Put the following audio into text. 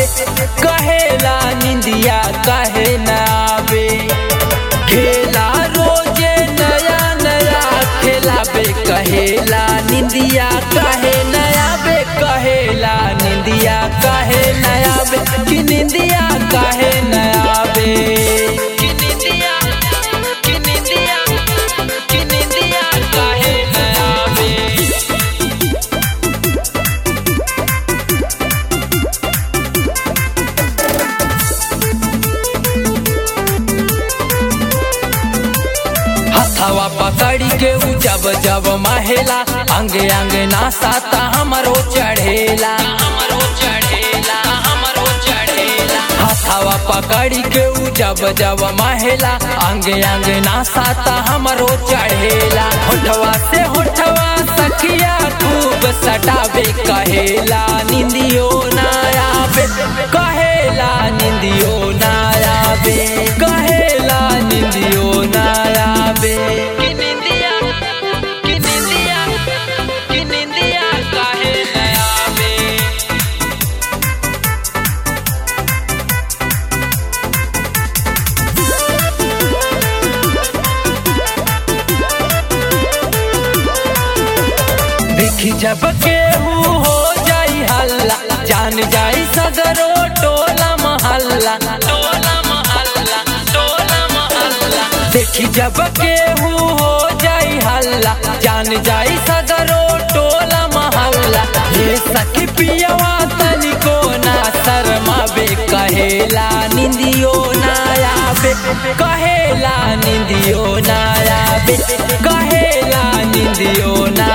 कहेला निंदिया कहे न आवे खेला रोजे नया नया खेलाबे कहेला निंदिया कहे न आवे कहेला निंदिया कहे न आवे कि निंदिया कहे न आवे कि निंदिया कि निंदिया कि निंदिया कहे न आवे हथवा पकड़ी के उ जब जब महेला अंगे अंगे नासाता हमरो चढ़ेला हमरो चढ़ेला हमरो चढ़ेला हथवा पकड़ी के उ जब जब महेला अंगे अंगे नासाता हमरो चढ़ेला होठवा से होठवा सखिया खूब सटावे कहेला निंदियो ना आवे कहेला निंदियो ना आवे कहेला निंदियो ना आवे कि निंदिया कि निंदिया कि निंदिया काहे न आवे देखी जब केहू हो जाई हल्ला जान जाई सगरो टोला महल्ला टोला महल्ला टोला महल्ला देखी जब केहू हो जाई हल्ला जान जाई सगरो टोला महल्ला ये सखी पियवा तनिको ना शर्मावे कहेला निंदियो ना आवे कहेला निंदियो ना आवे कहेला निंदियो ना